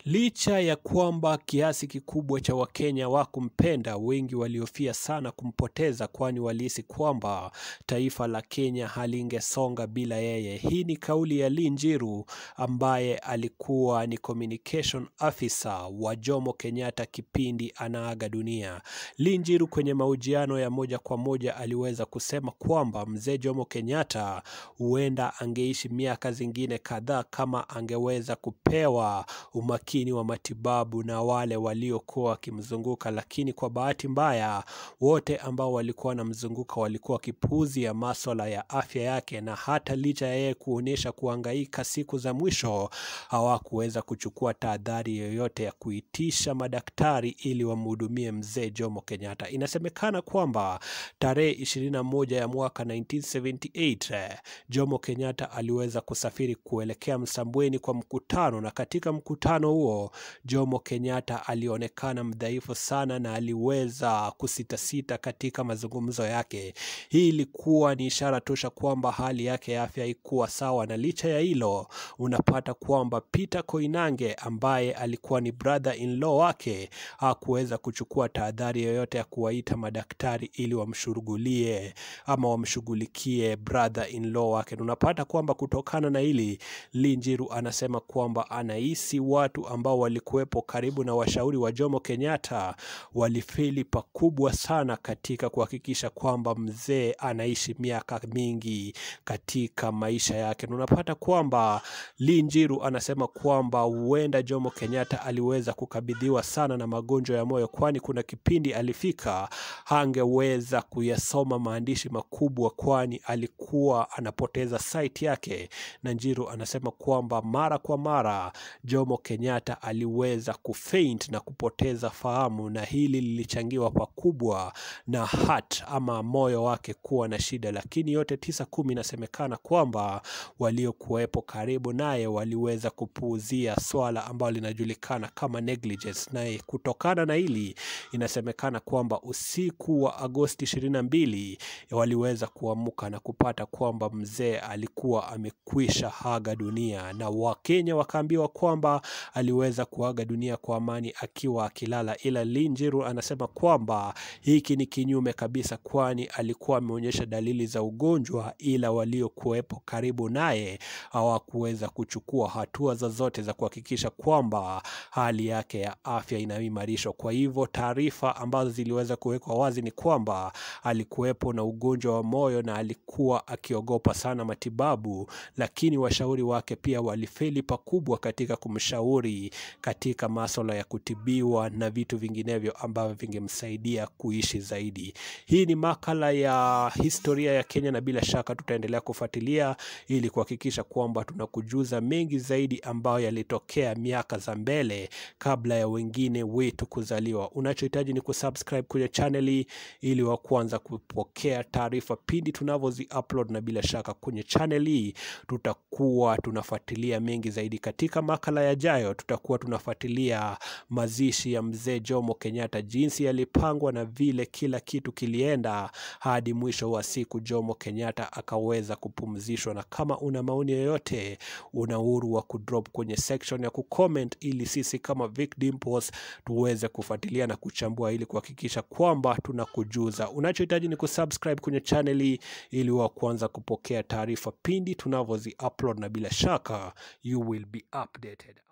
Licha ya kwamba kiasi kikubwa cha Wakenya wakumpenda, wengi waliofia sana kumpoteza, kwani walihisi kwamba taifa la Kenya halingesonga bila yeye. Hii ni kauli ya Lee Njiru ambaye alikuwa ni communication officer wa Jomo Kenyatta kipindi anaaga dunia. Lee Njiru kwenye mahojiano ya moja kwa moja aliweza kusema kwamba mzee Jomo Kenyatta huenda angeishi miaka zingine kadhaa kama angeweza kupewa umakini wa matibabu na wale waliokuwa wakimzunguka, lakini kwa bahati mbaya wote ambao walikuwa wanamzunguka walikuwa wakipuuzia maswala ya afya yake, na hata licha ya yeye kuonyesha kuhangaika siku za mwisho hawakuweza kuchukua tahadhari yoyote ya kuitisha madaktari ili wamhudumie mzee Jomo Kenyatta. Inasemekana kwamba tarehe 21 ya mwaka 1978 Jomo Kenyatta aliweza kusafiri kuelekea Msambweni kwa mkutano, na katika mkutano huo Jomo Kenyatta alionekana mdhaifu sana na aliweza kusitasita katika mazungumzo yake. Hii ilikuwa ni ishara tosha kwamba hali yake ya afya haikuwa sawa, na licha ya hilo unapata kwamba Peter Koinange ambaye alikuwa ni brother in law wake hakuweza kuchukua tahadhari yoyote ya kuwaita madaktari ili wamshughulie ama wamshughulikie brother in law wake. Unapata kwamba kutokana na hili Lee Njiru anasema kwamba anahisi watu ambao walikuwepo karibu na washauri wa Jomo Kenyatta walifeli pakubwa sana katika kuhakikisha kwamba mzee anaishi miaka mingi katika maisha yake. Na unapata kwamba Lee Njiru anasema kwamba huenda Jomo Kenyatta aliweza kukabidhiwa sana na magonjwa ya moyo, kwani kuna kipindi alifika hangeweza kuyasoma maandishi makubwa, kwani alikuwa anapoteza sight yake. Na Njiru anasema kwamba mara kwa mara Jomo Kenyatta aliweza kufaint na kupoteza fahamu, na hili lilichangiwa pakubwa na heart ama moyo wake kuwa na shida. Lakini yote tisa kumi, inasemekana kwamba waliokuwepo karibu naye waliweza kupuuzia swala ambalo linajulikana kama negligence, naye kutokana na hili inasemekana kwamba usiku wa Agosti 22 waliweza kuamuka na kupata kwamba mzee alikuwa amekwisha aga dunia, na Wakenya wakaambiwa kwamba aliweza kuaga dunia kwa amani akiwa akilala, ila Lee Njiru anasema kwamba hiki ni kinyume kabisa, kwani alikuwa ameonyesha dalili za ugonjwa, ila waliokuwepo karibu naye hawakuweza kuchukua hatua zozote za kuhakikisha kwamba hali yake ya afya inaimarishwa. Kwa hivyo taarifa ambazo ziliweza kuwekwa wazi ni kwamba alikuwepo na ugonjwa wa moyo na alikuwa akiogopa sana matibabu, lakini washauri wake pia walifeli pakubwa katika kumshauri katika masuala ya kutibiwa na vitu vinginevyo ambavyo vingemsaidia kuishi zaidi. Hii ni makala ya historia ya Kenya na bila shaka tutaendelea kufuatilia ili kuhakikisha kwamba tunakujuza mengi zaidi ambayo yalitokea miaka za mbele kabla ya wengine wetu kuzaliwa. Unachohitaji ni kusubscribe kwenye channel hii ili wa kwanza kupokea taarifa pindi tunavyozi upload, na bila shaka kwenye channel hii tutakuwa tunafuatilia mengi zaidi. Katika makala yajayo tutakuwa tunafuatilia mazishi ya mzee Jomo Kenyatta, jinsi yalipangwa na vile kila kitu kilienda hadi mwisho wa siku Jomo Kenyatta akaweza kupumzishwa. Na kama una maoni yoyote, una uhuru wa kudrop kwenye section ya kucomment, ili sisi kama Vic Dimples tuweze kufuatilia na kuchambua ili kuhakikisha kwamba tunakujuza. Unachohitaji ni kusubscribe kwenye channel hii ili wa kwanza kupokea taarifa pindi tunavyozi upload, na bila shaka you will be updated.